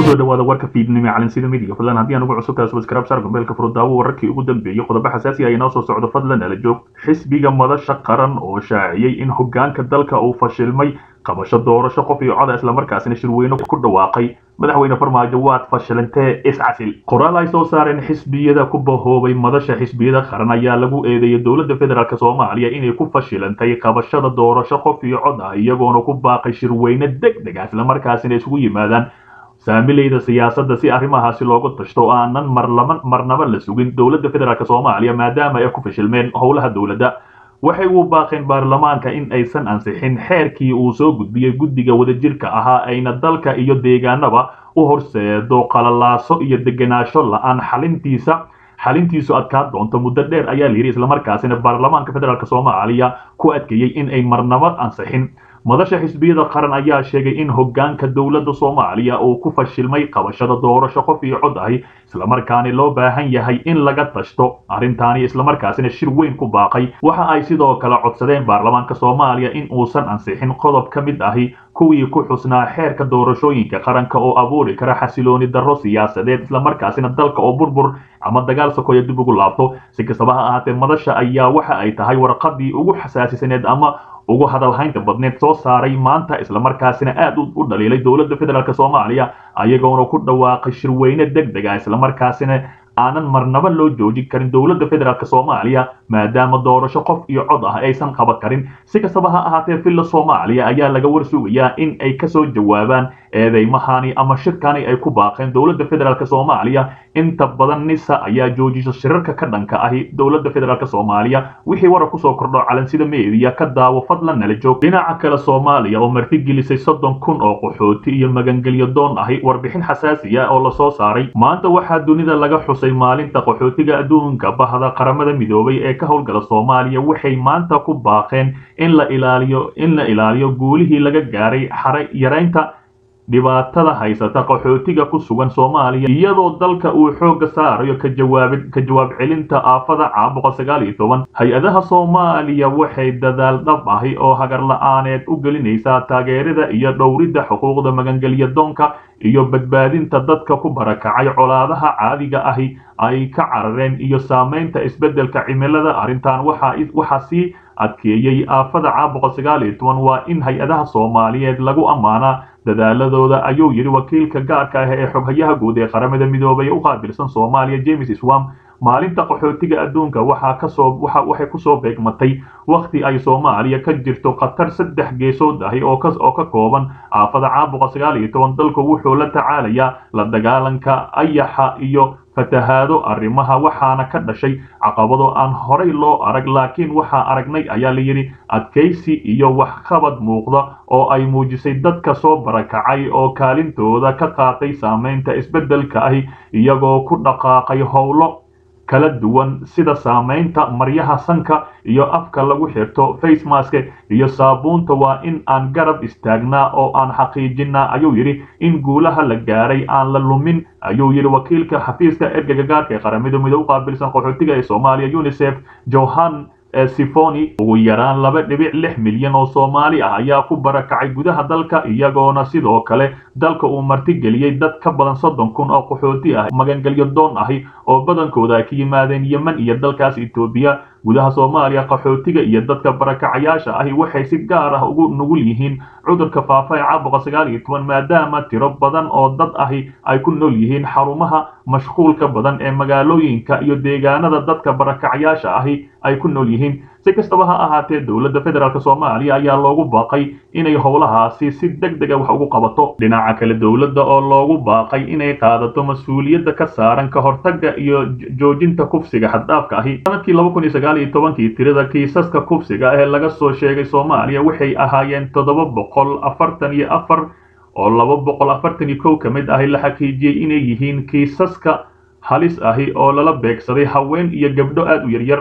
kusoo dhawaada warka fiidnimo calansida midiga fadlan haddii aan ugu cusub tahay subscribe share gombeelka furudaawo wararkii ugu dambeeyey qodobo xasaasi ah inoo soo socdo fadlan ala joog xisbiga madasha qaran oo shaaciyey in hogaanka dalka uu fashilmay qabasho doorasho qof iyo coda islamarkaasina shirweyne ku dhawaaqay madaxweyne farmaajo waad fashilantee iscasil qoraal ay soo saareen xisbiyada ku bahoobay madasha xisbiyada qaran ayaa lagu eedeeyay dowladda federaalk soomaaliya inay ku fashilantay qabashada doorasho qof iyo cod ah iyagoona ku baaqay shirweyne deg deg ah islamarkaasina isugu yimaadaan saamilayda siyaasadda si arrimahaasi loogu tashto oo aanan marlama marnaba la sugin dowladda federaalk soomaaliya maadaama ay ku fashilmeen howlaha dowladda waxay u baaqeen baarlamaanka in aysan ansixin xeerkii uu soo gudbiyey guddiga wadajirka ahaa ayna dalka iyo deegaanaba u horseedo qalalaaso iyo degenaansho la-aan xalintiisa xalintiisu adkaa doonto muddo dheer ayaa la yidhi islamarkaasina baarlamaanka federaalk soomaaliya ku adkeeyey in ay marnaba ansixin madasha xisbiyada qaran ayaa sheegay in hogaanka dowladda soomaaliya uu ku fashilmay qabashada doorasho qof iyo cod ahi islamarkaani loo baahan yahay in laga tashto arrintaani islamarkaasina shir weyn ku baaqay waxa ay sidoo kale codsadeen baarlamaanka soomaaliya in uusan ansixin qodob ka mid ahi kuwii ku xusnaa xeerka doorashooyinka qaranka oo abuuri kara xasilooni darro siyaasadeed islamarkaasina dalka oo burbur ama dagaal sokoya dib ugu laabto si kastaba ha ahaatee madasha ayaa waxa ay tahay warqadii ugu xasaasisaneed ama ugu hadalhaynta badneed soo saaray maanta islamarkaasina aad u dhaliilay dowladda federaalk soomaaliya ayagoona ku dhawaaqay shirweyne deg deg ah islamarkaasina aanan marnaba loo joojin karin dowladda federaalk soomaaliya maadaama doorasho qof iyo cod ah aysan qaban karin si kastaba ha ahaatee villa soomaaliya ayaa laga warsugayaa in ay kasoo jawaabaan eedeymahani ama shirkani ay ku baaqeen dowladda federaalk soomaaliya inta badan nisa ayaa joojisa shirarka ka dhanka ahi dowladda federaalk soomaaliya wixii warar kusoo kordho calansida meediya ka daawo fadlan nala joog dhinaca kale soomaaliya oo martigelisay soddon kun oo qaxooti iyo magangelyo doon ahi warbixin xasaasiya oo lasoo saaray maanta waxaa dunida laga xusay maalinta qaxootiga adduunka bahda qaramada midoobay ee ka howlgala soomaaliya waxay maanta ku baaqeen in la ilaaliyo in la ilaaliyo guulihii laga gaaray xare yaraynta dhibaatada haysata qaxootiga ku sugan soomaaliya iyadoo dalka uu xoogga saarayo ka jawaabid ka jawaab celinta aafada caabuqa sagaal iyo toban hay-adaha soomaaliya waxay dadaal dhab ahi oo hagar la-aaneed u gelinaysaa taageerada iyo dhowridda xuquuqda magangelya doonka iyo badbaadinta dadka ku barakacay colaadaha caadiga ahi ay ka carareen iyo saamaynta isbeddelka cimilada arrintan waxaa sii adkeeyey aafada caabuqa sagaal iyo toban waa in hay-adaha soomaaliyeed lagu ammaanaa dadaaladooda ayuu yidhi wakiilka gaarka ah ee xoghayaha guud ee qaramada midoobay u qaabilsan soomaaliya james swam maalinta qaxootiga adduunka waxaa kasoo waxay kusoo beegmatay wakhti ay soomaaliya ka jirto khatar saddex geesood ahi oo oo ka kooban aafada caabuqa sagaal iyo toban dalku wuxuu la tacaalayaa la dagaalanka ayaxa iyo fatahaado arrimaha waxaana ka dhashay caqabado aan horay loo arag laakiin waxaa aragnay ayaa layidhi adkaysi iyo waxqabad muuqda oo ay muujisay dadka soo barakacay oo kaalintooda ka qaatay saamaynta isbeddelka ahi iyagoo ku dhaqaaqay howlo kala duwan sida saamaynta maryaha sanka iyo afka lagu xirto facemask iyo saabuunta waa in aan garab istaagnaa oo aan xaqiijinaa ayuu yidhi in guulaha la gaaray aan la lumin ayuu yidhi wakiilka xafiiska ergega gaarka ee qaramada midoobe u qaabilsan qaxootiga ee soomaaliya unisef johan sifoni ugu yaraan laba dhibic lix milyan oo soomaali ah ayaa ku barakacay gudaha dalka iyagoona sidoo kale dalka uu martigeliyey dad ka badan soddon kun oo qaxooti ah magangelyo doon ahi oo badankooda ay ka yimaadeen yemen iyo dalkaas etoobiya gudaha soomaaliya qaxootiga iyo dadka barakacayaasha ahi waxay si gaar ah ugu nugul yihiin cudurka faafa ee caabuqa sagaal iyo toban maadaama tiro badan oo dad ahi ay ku nool yihiin xarumaha mashquulka badan ee magaalooyinka iyo deegaanada dadka barakacayaasha ahi ay ku nool yihiin si kastaba ha ahaatee dowladda federaalk soomaaliya ayaa loogu baaqay inay howlahaasi si deg dega wax ugu qabato dhinaca kale dowladda oo loogu baaqay inay qaadato mas-uuliyadda ka saaran ka hortagga iyo joojinta kufsiga xaddhaafka ahi sanadkii laba kun iyo sagaal iyo tobankii tirada kiisaska kufsiga ee laga soo sheegay soomaaliya waxay ahaayeen toddoba boqol afartan iyo afar oo laba boqol afartan iyo kow ka mid ahi la xaqiijiyey inay yihiin kiisaska halis ahi oo lala beegsaday haween iyo gabdho aad u yaryar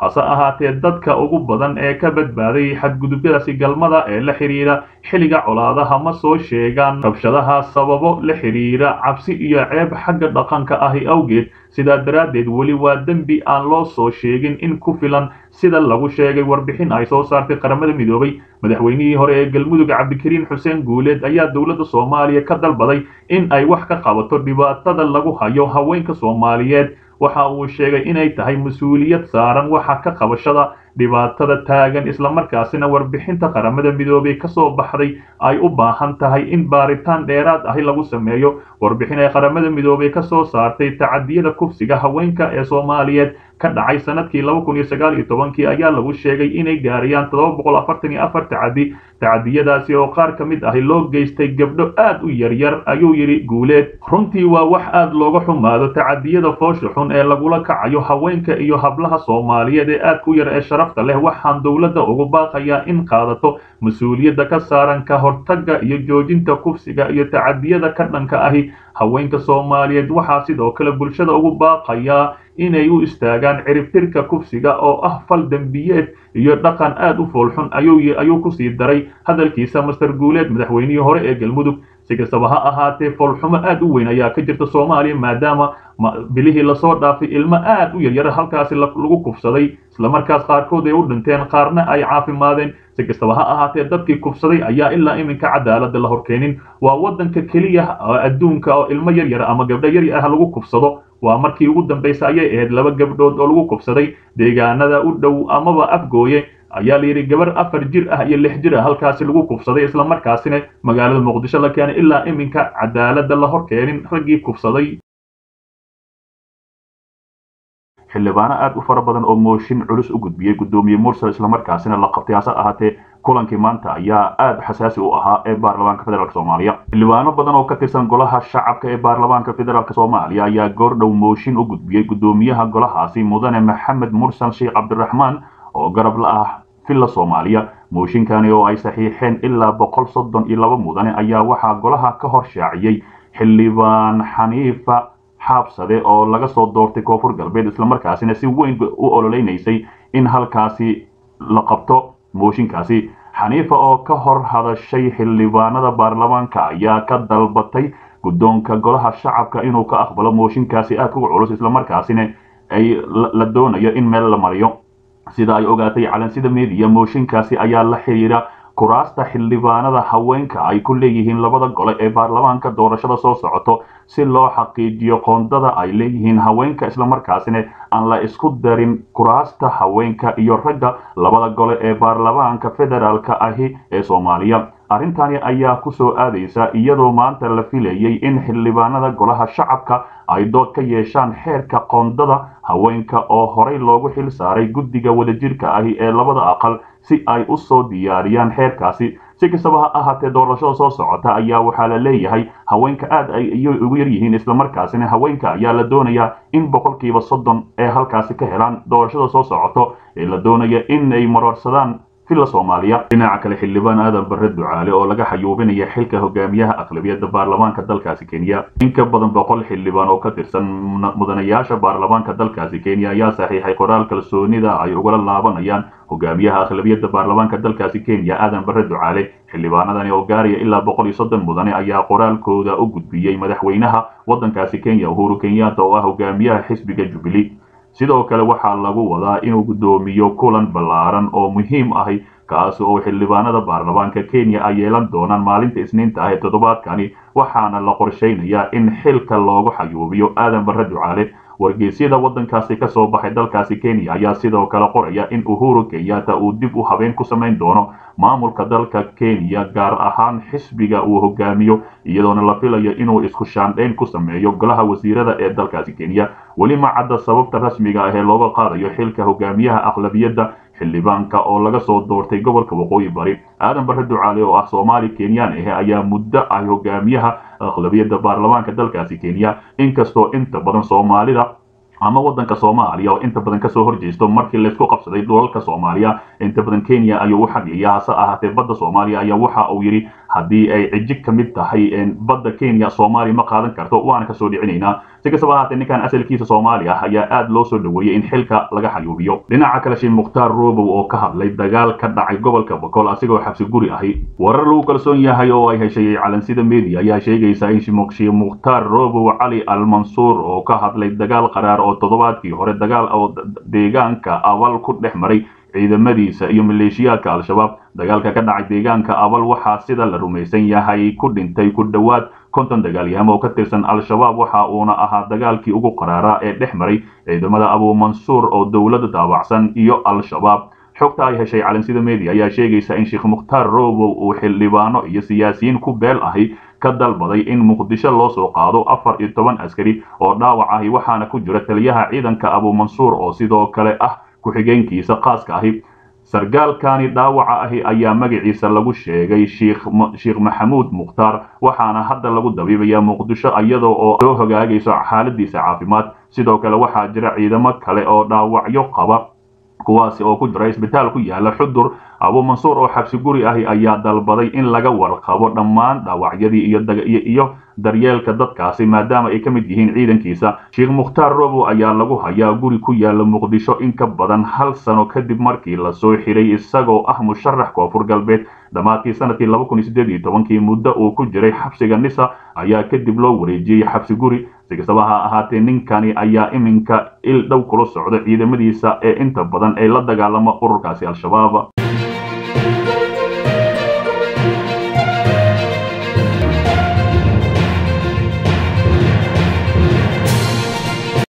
hase ahaatee dadka ugu badan ee ka badbaaday xadgudubyadaasi galmada ee la xidhiira xilliga colaadaha ma soo sheegaan rabshadaha sababo la xidhiira cabsi iyo ceeb xagga dhaqanka ahi awgeed sidaa daraaddeed weli waa dembi aan loo soo sheegin in ku filan sida lagu sheegay warbixin ay soo saartay qaramada midoobay madaxweynihii hore ee galmudug cabdikariin xuseen guuleed ayaa dowladda soomaaliya ka dalbaday in ay wax ka qabato dhibaatada lagu hayo haweenka soomaaliyeed waxa uu sheegay inay tahay mas-uuliyad saaran waxa ka qabashada dhibaatada taagan islamarkaasina warbixinta qaramada midoobay ka soo baxday ay u baahan tahay in baaritaan dheeraad ahi lagu sameeyo warbixin ay qaramada midoobay ka soo saartay tacadiyada kufsiga haweenka ee soomaaliyeed ka dhacay sanadkii laba kun iyo sagaal iyo tobankii ayaa lagu sheegay inay gaarayaan toddoba boqol afartan iyo afar tacadi tacadiyadaasi oo qaar ka mid ahi loo geystay gabdho aad u yaryar ayuu yidhi guuleed runtii waa wax aad looga xumaado tacadiyada foosha xun ee lagula kacayo haweenka iyo hablaha soomaaliyeed ee aadka u yar ee sharafta leh waxaan dowladda ugu baaqayaa in qaadato mas-uuliyadda ka saaran ka hortagga iyo joojinta kufsiga iyo tacadiyada ka dhanka ahi haweenka soomaaliyeed waxaa sidoo kale bulshada ugu baaqayaa inay u istaagaan ciribtirka kufsiga oo ah fal dembiyeed iyo dhaqan aad u foolxun ayuu kusii daray hadalkiisa master guuleed madaxweynihii hore ee galmudug si kastaba ha ahaatee foolxumo aad u weyn ayaa ka jirta soomaaliya maadaama bilihii lasoo dhaafay ilmo aad u yaryar halkaasi lagu kufsaday islamarkaas qaarkood ay u dhinteen qaarna ay caafimaadeen si kastaba ha ahaatee dadkii kufsaday ayaa ilaa iminka cadaalada la horkeenin waa waddanka keliya adduunka oo ilmo yaryar ama gabdho yar ah lagu kufsado waa markii ugu dambaysa ayay ahayd laba gabdhood oo lagu kufsaday deegaanada u dhow amaba afgooye ayaa la yidhi gabar afar jir ah iyo lix jir ah halkaasi lagu kufsaday islamarkaasina magaalada muqdisho la keenay ilaa iminka cadaalada la hor keenin raggii kufsaday xildhibaano aad u fara badan oo mooshin culus u gudbiyey guddoomiye mursal islamarkaasina la qabtay hase ahaatee kulankii maanta ayaa aad xasaasi u ahaa ee baarlamaanka federaalk soomaaliya xildhibaano badan oo ka tirsan golaha shacabka ee baarlamaanka federaalk soomaaliya ayaa goordhow mooshin u gudbiyey guddoomiyaha golahaasi mudane maxamed mursal sheekh cabdiraxmaan oo garab la ah villa soomaaliya mooshinkani oo ay saxiixeen ilaa boqol soddon iyo laba mudane ayaa waxaa golaha ka hor shaaciyey xildhibaan xaniifa xaabsade oo laga soo doortay koonfur galbeed islamarkaasina si weyn u ololeynaysay in halkaasi la qabto mooshinkaasi xaniifa oo ka hor hadashay xildhibaanada baarlamaanka ayaa ka dalbatay guddoonka golaha shacabka inuu ka aqbalo mooshinkaasi aad uga culus islamarkaasina ay la doonayo in meel la mariyo sida ay ogaatay calansida media mooshinkaasi ayaa la xiriira kuraasta xildhibaanada haweenka ay ku leeyihiin labada gole ee baarlamaanka doorashada soo socoto si loo xaqiijiyo qoondada ay leeyihiin haweenka islamarkaasina aan la isku darin kuraasta haweenka iyo ragga labada gole ee baarlamaanka federaalka ahi ee soomaaliya arrintani ayaa ku soo aadaysa iyadoo maanta la filayay in xildhibaanada golaha shacabka ay dood ka yeeshaan xeerka qoondada haweenka oo horey loogu xil saaray guddiga wadajirka ahi ee labada aqal si ay u soo diyaariyaan xeerkaasi si kastaba ha ahaatee doorashada soo socota ayaa waxaa la leeyahay haweenka aad ay ugu yar yihiin islamarkaasina haweenka ayaa la doonayaa in boqolkiiba soddon ee halkaasi ka helaan doorashada soo socoto ee la doonaya in ay marorsadaan villa soomaaliya dhinaca kale xildhibaan aadan barre ducaale oo laga xayuubinaya xilka hogaamiyaha aqlabiyadda baarlamaanka dalkaasi kenya in ka badan boqol xildhibaan oo ka tirsan mudanayaasha baarlamaanka dalkaasi kenya ayaa saxiixay qoraal kalsoonida ay ugala laabanayaan hogaamiyaha aqlabiyadda baarlamaanka dalkaasi kenya aadan barre ducaale xildhibaanadani oo gaaraya ilaa boqol iyo soddon mudane ayaa qoraalkooda u gudbiyey madaxweynaha waddankaasi kenya uhuru kenyatta oo ah hogaamiyaha xisbiga jubilee sidoo kale waxaa lagu wadaa inuu guddoomiyo kulan ballaaran oo muhiim ahi kaas oo xildhibaanada baarlamaanka kenya ay yeelan doonaan maalinta isniinta ah ee toddobaadkani waxaana la qorshaynayaa in xilka loogu xayuubiyo aadan barre ducaale wargeysyada waddankaasi ka soo baxay dalkaasi kenya ayaa sidoo kale qoraya in uhuru kenyatta uu dib u habeen ku samayn doono maamulka dalka kenya gaar ahaan xisbiga uu hogaamiyo iyadoona la filayo inuu isku shaandhayn ku sameeyo golaha wasiirada ee dalkaasi kenya weli ma cadda sababta rasmiga ah ee looga qaadayo xilka hogaamiyaha aqlabiyadda xildhibaanka oo laga soo doortay gobolka waqooyi bari aadan barre ducaale oo ah soomaali kenyaan ah ayaa muddo ah hogaamiyaha aqlabiyadda baarlamaanka dalkaasi kenya inkastoo inta badan soomaalida ama waddanka soomaaliya oo inta badan kasoo horjeesto markii laysku qabsaday dhulalka soomaaliya inta badan kenya ayuu u xageeya hase ahaatee badda soomaaliya ayaa waxa uu yidhi haddii ay cijig ka mid tahay badda kenya soomaaliya ma qaadan karto waana kasoo dhicinaynaa si kastaba ahaatee ninkan asalkiisa soomaali ah ayaa aad loo soo dhaweeyey in xilka laga xayuubiyo dhinaca kale sheekh mukhtaar robow oo ka hadlay dagaal ka dhacay gobolka boqol asigoo xabsi guri ahi warar lagu kalsoon yahay oo ay heshay calansida media ayaa sheegaysa in sheekh mukhtaar robow cali almansuur oo ka hadlay dagaal qaraar oo toddobaadkii hore dagaal oo deegaanka abal ku dhex maray ciidamadiisa iyo maleeshiyaadka al-shabaab dagaalka ka dhacay deegaanka abal waxaa sida la rumaysan yahay ku dhintay ku dhowaad konton dagaalyaham oo ka tirsan al-shabaab waxa uuna ahaa dagaalkii ugu qaraaraa ee dhex maray ciidamada abuumansuur oo dowladda daabacsan iyo al-shabaab xogta ay heshay calansida media ayaa sheegaysa in sheekh mukhtaar robow uu xildhibaano iyo siyaasiyiin ku beel ahi ka dalbaday in muqdisho loo soo qaado afar iyo toban askari oo dhaawac ahi waxaana ku jira taliyaha ciidanka abuumansuur oo sidoo kale ah ku-xigeenkiisa khaaska ahi sargaalkani dhaawaca ahi ayaa magaciisa lagu sheegay sheekh maxamuud mukhtaar waxaana hadda lagu dabiibayaa muqdisho iyada oo soo hogaagayso xaaladiisa caafimaad sidoo kale waxaa jira ciidamo kale oo dhaawacyo qaba kuwaasi oo ku jira isbitaal ku yaala xudur abuumansuur oo xabsi guri ahi ayaa dalbaday in laga warqabo dhammaan dhaawacyadii iyo daryeelka dadkaasi maadaama ay ka mid yihiin ciidankiisa sheekh mukhtaar robow ayaa lagu hayaa guri ku yaala muqdisho in ka badan hal sano kadib markii lasoo xiray isagoo ah musharax koonfur galbeed dhammaadkii sanadkii laba kun iyo siddeed iyo tobankii muddo uu ku jiray xabsiga nisa ayaa kadib loo wareejiyey xabsi guri si kastaba ha ahaatee ninkani ayaa iminka il dhow kula socda ciidamadiisa ee inta badan ay la dagaalama ururkaasi al-shabaab